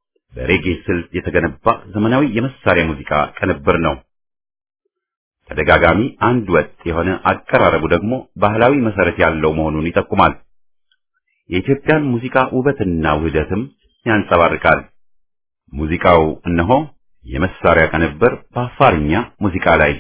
በሬጌ ስልት የተገነባ ዘመናዊ የመሳሪያ ሙዚቃ ቅንብር ነው። ተደጋጋሚ አንድ ወጥ የሆነ አቀራረቡ ደግሞ ባህላዊ መሰረት ያለው መሆኑን ይጠቁማል። የኢትዮጵያን ሙዚቃ ውበትና ውህደትም ያንጸባርቃል። ሙዚቃው እነሆ የመሳሪያ ቅንብር በአፋርኛ ሙዚቃ ላይ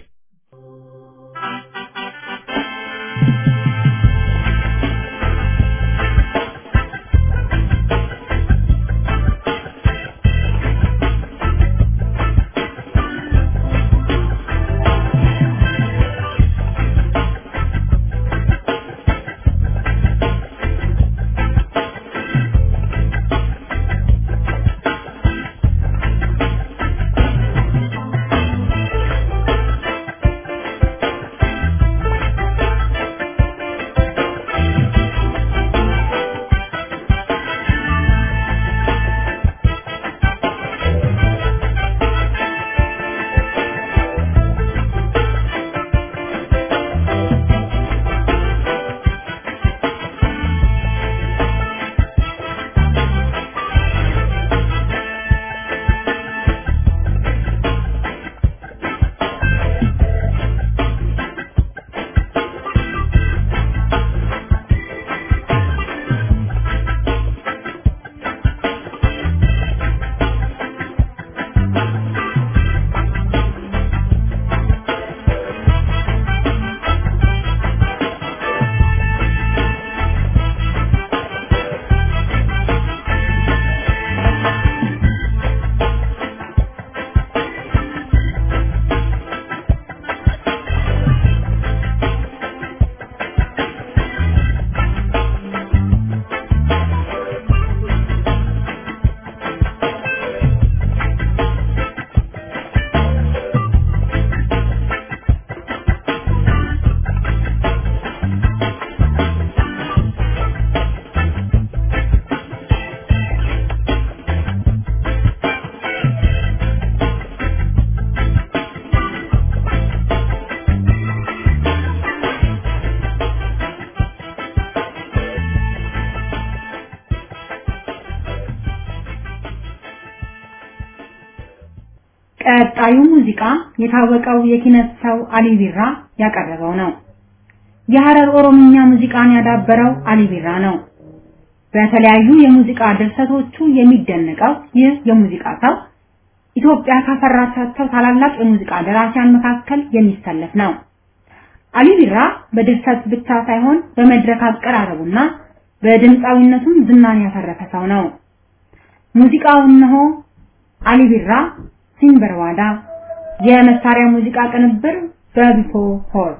ቀጣዩ ሙዚቃ የታወቀው የኪነት ሰው አሊ ቢራ ያቀረበው ነው። የሐረር ኦሮምኛ ሙዚቃን ያዳበረው አሊ ቢራ ነው። በተለያዩ የሙዚቃ ድርሰቶቹ የሚደነቀው ይህ የሙዚቃ ሰው ኢትዮጵያ ካፈራቻቸው ታላላቅ የሙዚቃ ደራሲያን መካከል የሚሰለፍ ነው። አሊ ቢራ በድርሰት ብቻ ሳይሆን በመድረክ አቀራረቡና በድምፃዊነቱም ዝናን ያተረፈ ሰው ነው። ሙዚቃው እነሆ አሊ ቢራ ሲንበርዋዳ የመሳሪያ ሙዚቃ ቅንብር በቢፎ ሆር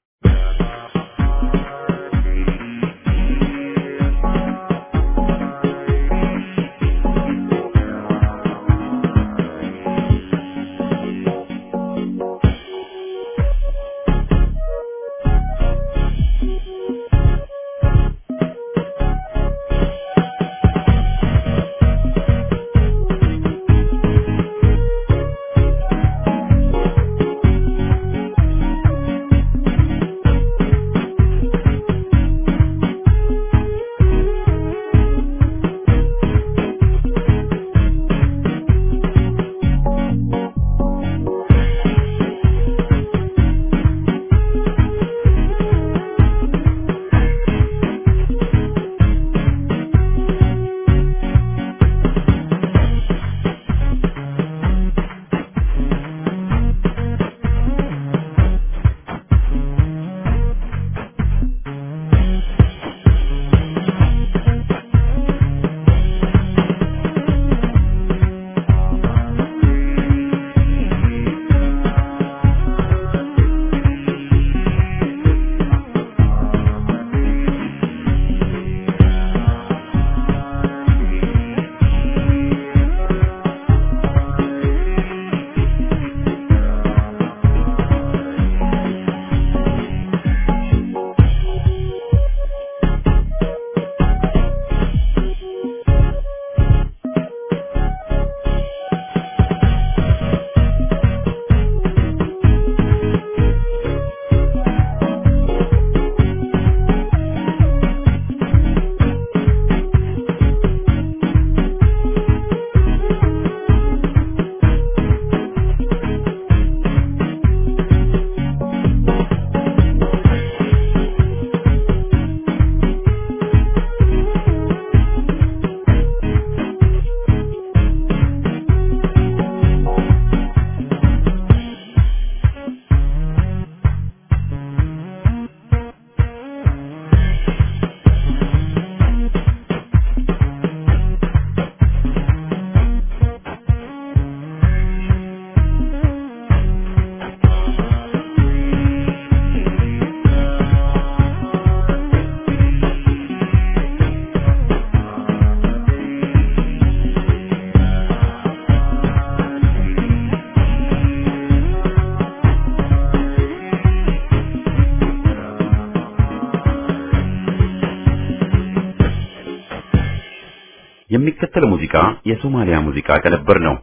የሚከተለው ሙዚቃ የሶማሊያ ሙዚቃ ቅንብር ነው።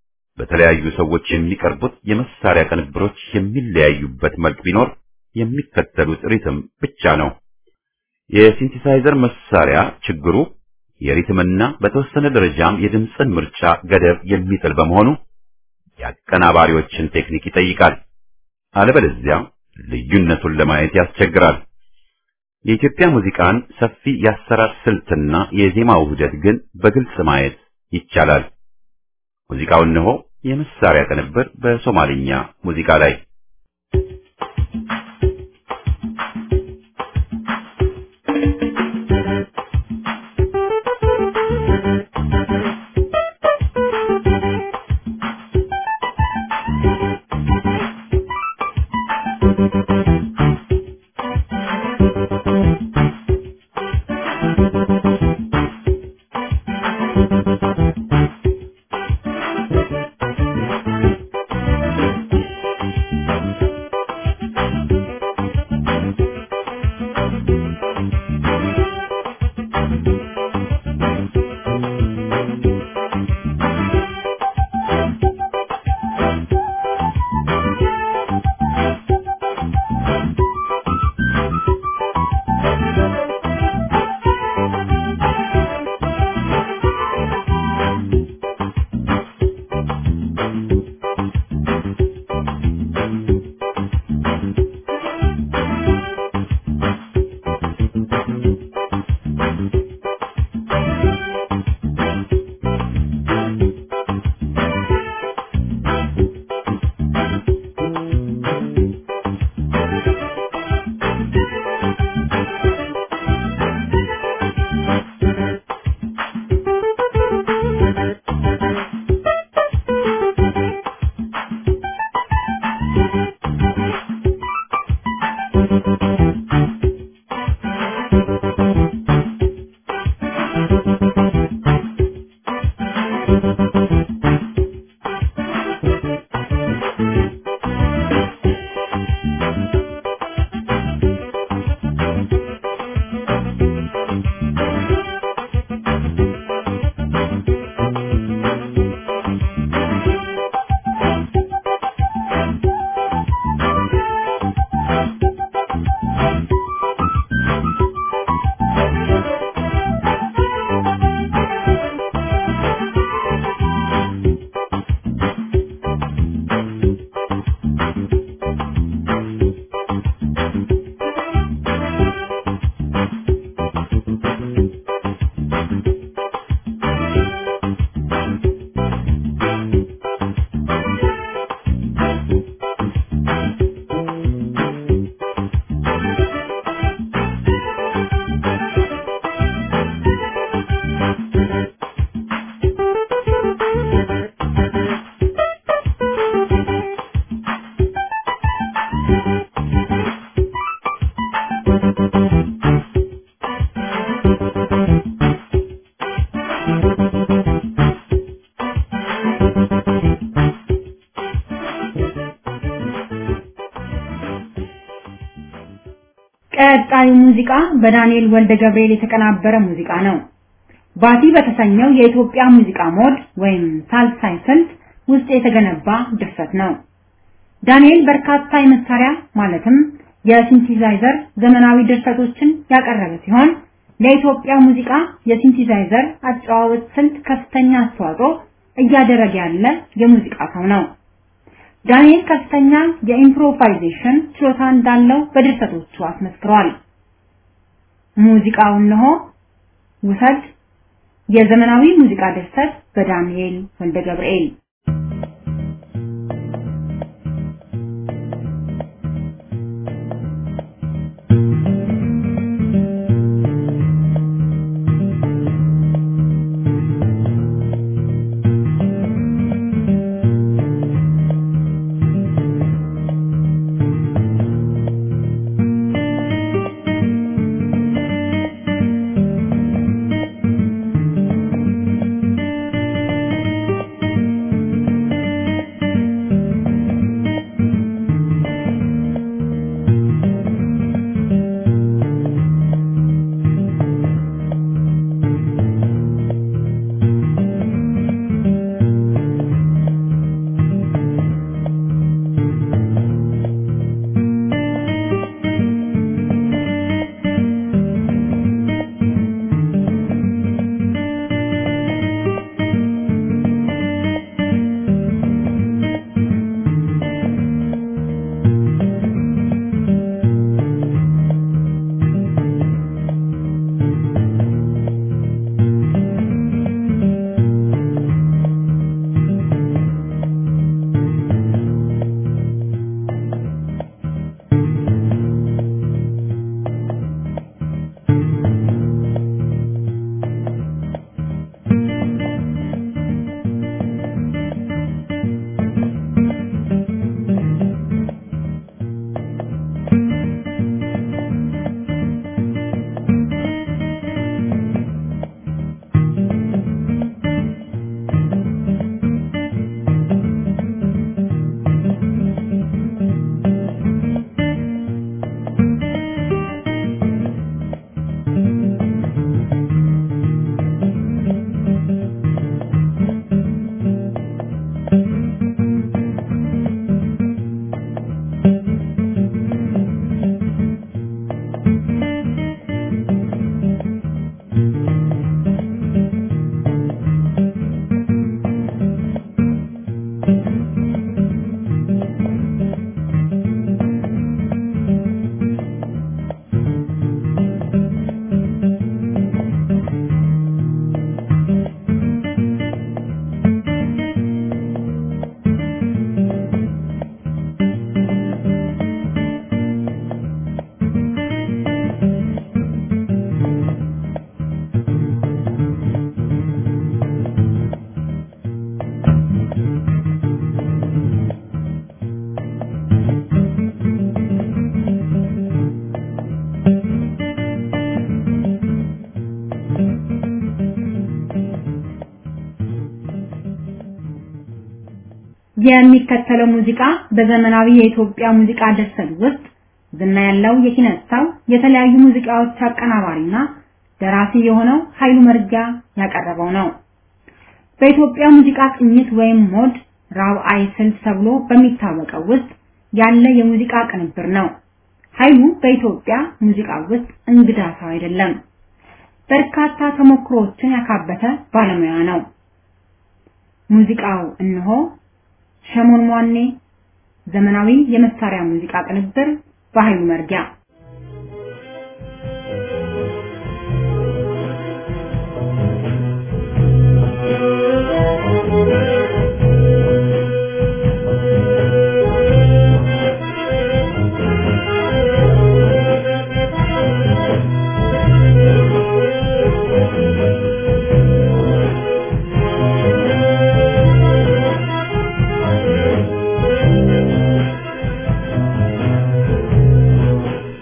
በተለያዩ ሰዎች የሚቀርቡት የመሳሪያ ቅንብሮች የሚለያዩበት መልክ ቢኖር የሚከተሉት ሪትም ብቻ ነው። የሲንቲሳይዘር መሳሪያ ችግሩ የሪትምና በተወሰነ ደረጃም የድምፅን ምርጫ ገደብ የሚጥል በመሆኑ የአቀናባሪዎችን ቴክኒክ ይጠይቃል። አለበለዚያ ልዩነቱን ለማየት ያስቸግራል። የኢትዮጵያ ሙዚቃን ሰፊ የአሰራር ስልትና የዜማ ውህደት ግን በግልጽ ማየት ይቻላል። ሙዚቃው እነሆ የመሳሪያ ቅንብር በሶማሊኛ ሙዚቃ ላይ ቀጣዩ ሙዚቃ በዳንኤል ወልደ ገብርኤል የተቀናበረ ሙዚቃ ነው። ባቲ በተሰኘው የኢትዮጵያ ሙዚቃ ሞድ ወይም ሳልሳይ ስልት ውስጥ የተገነባ ድርሰት ነው። ዳንኤል በርካታ የመሳሪያ ማለትም የሲንቲሳይዘር ዘመናዊ ድርሰቶችን ያቀረበ ሲሆን ለኢትዮጵያ ሙዚቃ የሲንቲሳይዘር አጨዋወት ስልት ከፍተኛ አስተዋጽኦ እያደረገ ያለ የሙዚቃ ሰው ነው። ዳንኤል ከፍተኛ የኢምፕሮቫይዜሽን ችሎታ እንዳለው በድርሰቶቹ አስመስክሯል። ሙዚቃው እነሆ ውሰድ የዘመናዊ ሙዚቃ ድርሰት በዳንኤል ወልደ ገብርኤል የሚከተለው ሙዚቃ በዘመናዊ የኢትዮጵያ ሙዚቃ ድርሰት ውስጥ ዝና ያለው የኪነት ሰው የተለያዩ ሙዚቃዎች አቀናባሪና ደራሲ የሆነው ኃይሉ መርጊያ ያቀረበው ነው። በኢትዮጵያ ሙዚቃ ቅኝት ወይም ሞድ ራብዓይ ስልት ተብሎ በሚታወቀው ውስጥ ያለ የሙዚቃ ቅንብር ነው። ኃይሉ በኢትዮጵያ ሙዚቃ ውስጥ እንግዳ ሰው አይደለም። በርካታ ተሞክሮዎችን ያካበተ ባለሙያ ነው። ሙዚቃው እነሆ ሸሞን ሟኔ ዘመናዊ የመሳሪያ ሙዚቃ ቅንብር በኃይሉ መርጊያ Thank you.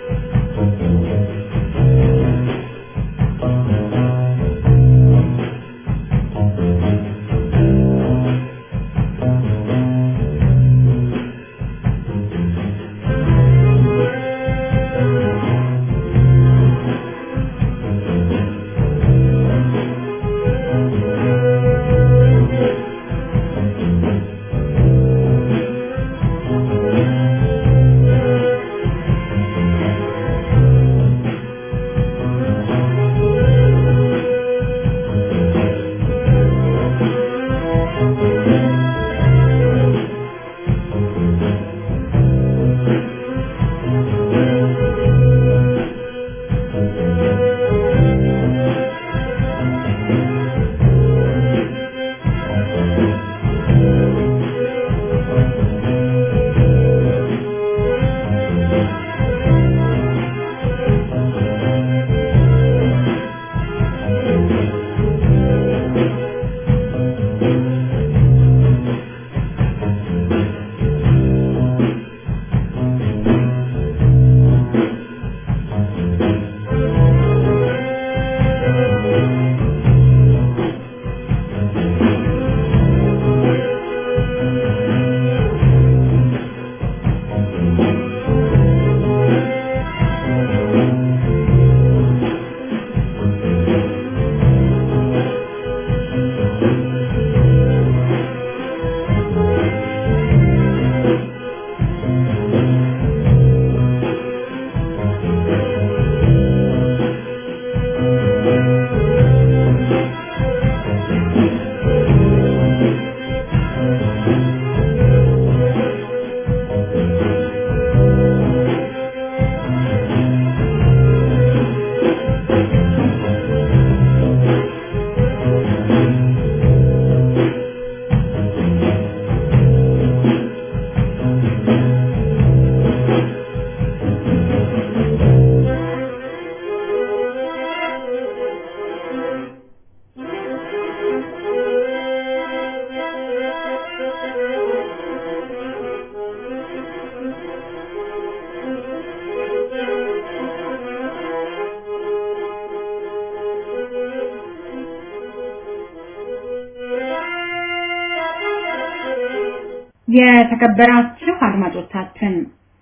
የተከበራችሁ አድማጮቻችን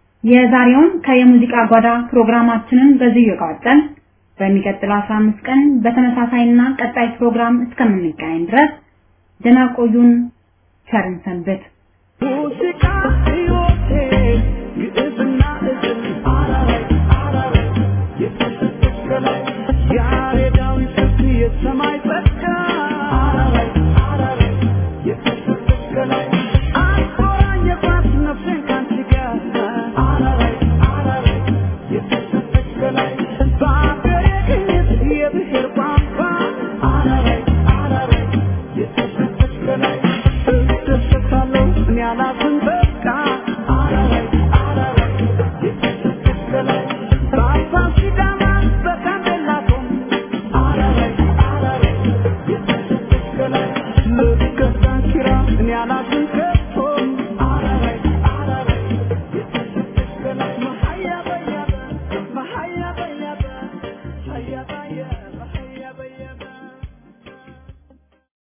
የዛሬውን ከየሙዚቃ ጓዳ ፕሮግራማችንን በዚህ የቋጨን በሚቀጥለው 15 ቀን በተመሳሳይና ቀጣይ ፕሮግራም እስከምንገናኝ ድረስ ደህና ቆዩን። ቸርን ሰንብት። ሙዚቃ ሕይወቴ ግዕዝና እዝል አራራይ አራራይ የተሰጠች ከላይ ያሬዳዊ ስልት የሰማይ ጸጋ አራራይ አራራይ የተሰጠች ከላይ አቆራኘባት ነፍሴን ካንቺ ጋር አራራይ አራራይ የተሰጠች ከላይ በአገሬ ቅኝት የብሔር ቋንቋ አራራይ አራራይ የተሰጠች ከላይ እደሰታለሁ እኔ አላዝን በቃ አራራይ አራራይ የተሰጠች ከላይ በአባ ሲዳማ በጋምቤላ ቶም አራራይ አራራይ የተሰጠች ከላይ ልክ ዳንኪራ እኔ አላዝን